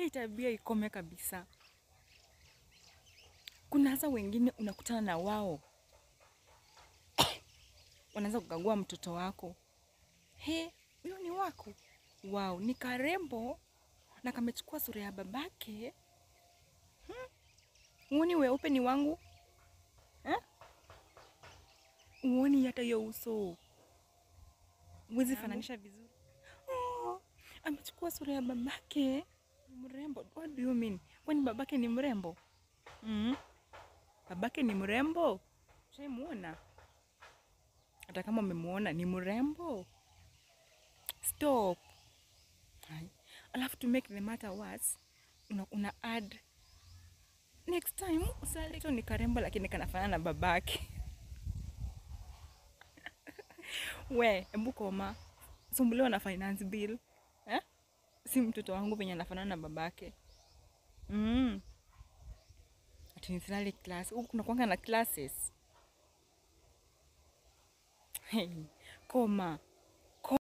hii tabia ikome kabisa. Kuna hasa wengine unakutana na wao wanaanza kukagua mtoto wako, he, huyo ni wako? Wow, ni karembo na kamechukua sura ya babake. Hmm? Uoni weupe ni wangu eh? Uoni hata hiyo uso huwezi fananisha vizuri. Oh, amechukua sura ya babake, ni mrembo. What do you mean? Kwani babake ni mrembo? Mm. Babake ni mrembo? Shaimuona? Hata kama umemuona ni mrembo? Stop. Hai. Alafu to make the matter worse, una, una add next time usaleto ni karembo lakini kanafanana na babake. We, embu koma. Sumbuliwa na finance bill. Eh? Si mtoto wangu venye anafanana na babake. Mm. Ati nisilale class. Huku kunakuanga na classes. Hey, koma.